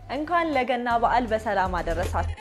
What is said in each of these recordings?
እንኳን ለገና በዓል በሰላም አደረሳችሁ።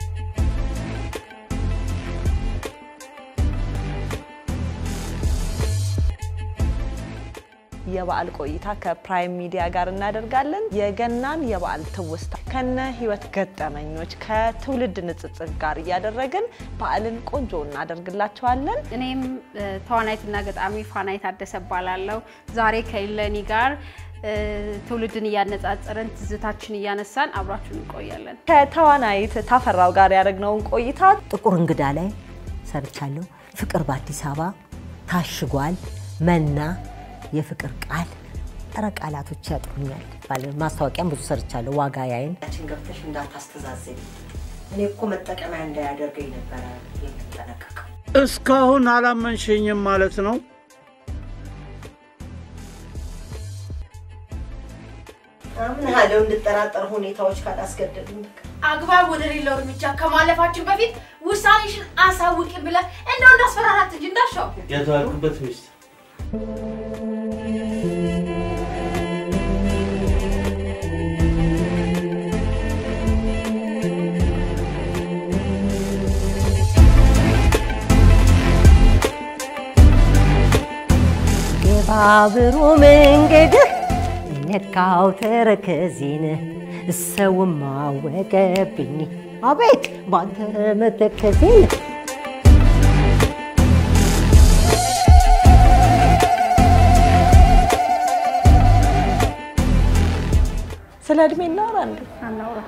የበዓል ቆይታ ከፕራይም ሚዲያ ጋር እናደርጋለን። የገናን የበዓል ትውስታ ከነ ህይወት ገጠመኞች ከትውልድ ንጽጽር ጋር እያደረግን በዓልን ቆንጆ እናደርግላቸዋለን። እኔም ተዋናይትና ገጣሚ ፋናይት ታደሰ እባላለሁ። ዛሬ ከኢለኒ ጋር ትውልድን እያነጻጸረን ትዝታችን እያነሳን አብራችሁን እንቆያለን። ከተዋናይት ታፈራው ጋር ያደረግነውን ቆይታ ጥቁር እንግዳ ላይ ሰርቻለሁ። ፍቅር በአዲስ አበባ፣ ታሽጓል፣ መና፣ የፍቅር ቃል ጠረ ቃላቶች ያጥሩኛል። ማስታወቂያም ብዙ ሰርቻለሁ። ዋጋ ያይን ችን ገብተሽ እንዳታስተዛዘኝ እኔ እኮ መጠቀሚያ እንዳያደርገኝ ነበረ የምጠነቀቀው። እስካሁን አላመንሸኝም ማለት ነው። አምናለሁ እንድጠራጠር ሁኔታዎች ካላስገደዱኝ በቃ አግባብ ወደሌለው እርምጃ ከማለፋችን በፊት ውሳኔሽን አሳውቂ ብለህ እንደው እንዳስፈራራት እንጂ እንዳሻው የተዋልኩበት ሚስት ገባብሩ መንገድህ ነካው ተረከዜን ሰውም አወቀብኝ አቤት ባንተ መተከዜን ስለ እድሜ እናወራ እንዴ? አናውራ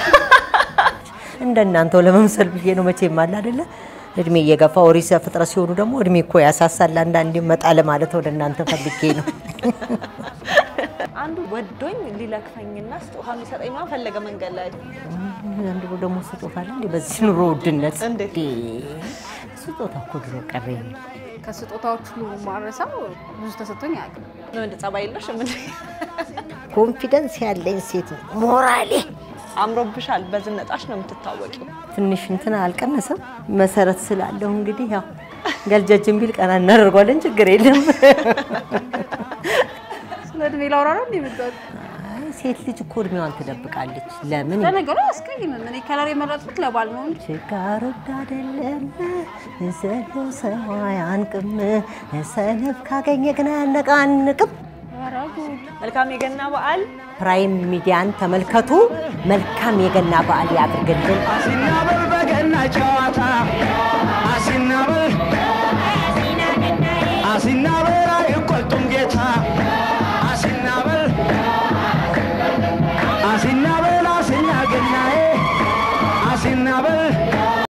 እንደናንተው ለመምሰል ብዬ ነው። መቼም አለ አይደለ እድሜ እየገፋ ኦሪት ዘፍጥረት ሲሆኑ ደግሞ እድሜ እኮ ያሳሳል። አንዳንዴ መጣ ለማለት ወደ እናንተ ፈልጌ ነው። አንዱ ወዶኝ ሊለክፈኝና ስጦታ የሚሰጠኝ ምናምን ፈለገ መንገድ ላይ ዘንድሮ ደግሞ ስጦታ አለ እንዴ? በዚህ ኑሮ ውድነት እንዴት? እንዴ! ስጦታ እኮ ድሮ ቀረ። ከስጦታዎች ሁሉ ማረሳው ብዙ ተሰጥቶኝ አያውቅም። ነው እንደ ጸባይ የለሽም እንዴ? ኮንፊደንስ ያለኝ ሴት ነው። ሞራሌ አምሮብሻል። በዝነጣሽ ነው የምትታወቂው። ትንሽ እንትን አልቀነሰም። መሰረት ስላለሁ እንግዲህ ያው ገልጀጅን ቢል ቀና እናደርጓለን። ችግር የለም። ስለ እድሜ ላውራ ነው እንዴ የመጣሁት? አይ ሴት ልጅ እኮ እድሜዋን ትደብቃለች። ለምን ለነገሩ አያስቀይምም። እኔ ከለር የመረጥኩት ለባል ነው እንጂ ችጋር ወድ አይደለም ዘሎ ሰው አያንቅም። ሰነፍ ካገኘ ግን አያነቃንቅም። ኧረ ጉድ! መልካም የገና በዓል። ፕራይም ሚዲያን ተመልከቱ። መልካም የገና በዓል ያድርግልን። አሲናበል በገና ጨዋታ አሲናበል አሲናበል አይቆጡም ጌታ አሲናበል አሲናበል አሲና ገናዬ አሲናበል